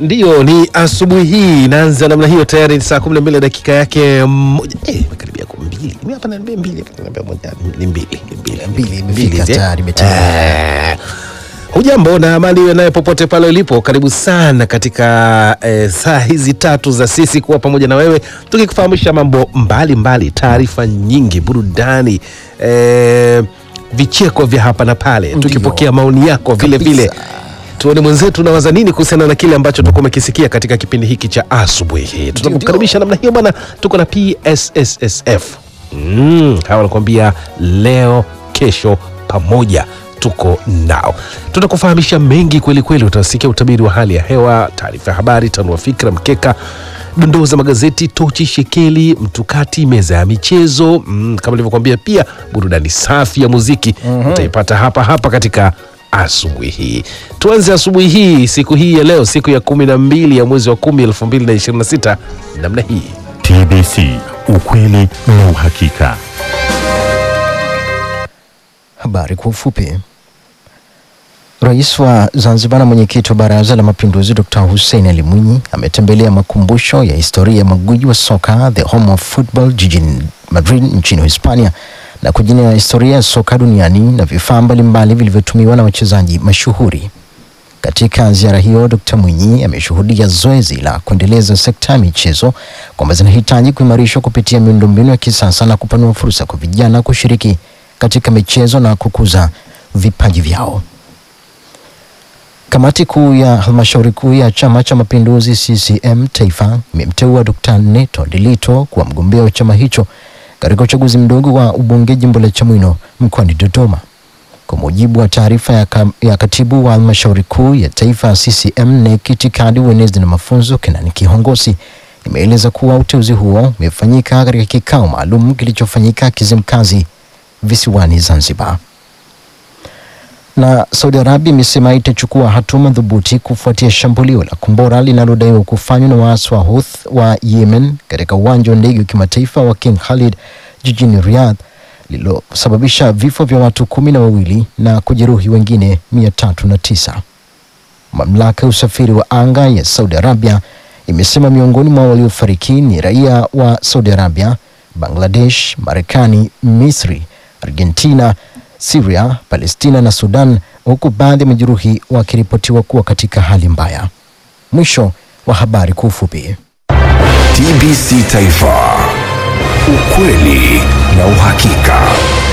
Ndiyo, ni asubuhi hii inaanza namna hiyo. Tayari ni saa 12 dakika yake moja. Eh, imekaribia kwa mbili. Mimi hapa naambia mbili, hapa naambia moja, ni mbili, ni mbili, Mbili imefika Mbili, eh? tayari, imetimia. Eh. Hujambo na amani iwe naye popote pale ulipo. Karibu sana katika eh, saa hizi tatu za sisi kuwa pamoja na wewe tukikufahamisha mambo mbalimbali, taarifa nyingi, burudani, eh, vicheko vya hapa na pale, tukipokea maoni yako vile Kabisa. vile tuone mwenzetu unawaza nini kuhusiana na kile ambacho tutakuwa umekisikia katika kipindi hiki cha asubuhi hii. Tutakukaribisha namna hiyo bwana, tuko na PSSSF mm, hawa wanakuambia leo kesho pamoja tuko nao, tutakufahamisha mengi kweli kweli. Utasikia utabiri wa hali ya hewa, taarifa ya habari, tanua fikra, mkeka dondoo za magazeti, tochi, shekeli, mtukati, meza ya michezo mm, kama nilivyokuambia, pia burudani safi ya muziki utaipata hapa hapa katika asubuhi hii. Tuanze asubuhi hii, siku hii ya leo, siku ya kumi na mbili ya mwezi wa kumi elfu mbili na ishirini na sita namna hii. TBC, ukweli na uhakika. Habari kwa ufupi. Rais wa Zanzibar na mwenyekiti wa Baraza la Mapinduzi Dr. Hussein Ali Mwinyi ametembelea makumbusho ya historia ya magwiji wa soka the home of football jijini Madrid nchini Hispania na kujionea historia ya soka duniani na vifaa mbalimbali vilivyotumiwa na wachezaji mashuhuri. Katika ziara hiyo, Dr. Mwinyi ameshuhudia zoezi la kuendeleza sekta ya michezo kwamba zinahitaji kuimarishwa kupitia miundombinu ya kisasa na kupanua fursa kwa vijana kushiriki katika michezo na kukuza vipaji vyao. Kamati kuu ya halmashauri kuu ya Chama cha Mapinduzi CCM Taifa imemteua Dr. Neto Ndilito kuwa mgombea wa chama hicho katika uchaguzi mdogo wa ubunge jimbo la Chamwino mkoani Dodoma. Kwa mujibu wa taarifa ya, ka, ya katibu wa halmashauri kuu ya taifa CCM NEC itikadi, uenezi na mafunzo Kenani Kihongosi imeeleza kuwa uteuzi huo umefanyika katika kikao maalum kilichofanyika Kizimkazi visiwani Zanzibar. Na Saudi Arabia imesema itachukua hatua madhubuti kufuatia shambulio la kombora linalodaiwa kufanywa na waasi wa Houthi wa Yemen katika uwanja wa ndege wa kimataifa wa King Khalid jijini Riyadh lililosababisha vifo vya watu kumi na wawili na kujeruhi wengine mia tatu na tisa. Mamlaka ya usafiri wa anga ya Saudi Arabia imesema miongoni mwa waliofariki ni raia wa Saudi Arabia, Bangladesh, Marekani, Misri, Argentina, Syria, Palestina na Sudan, huku baadhi ya majeruhi wakiripotiwa kuwa katika hali mbaya. Mwisho wa habari kwa ufupi. TBC Taifa, ukweli na uhakika.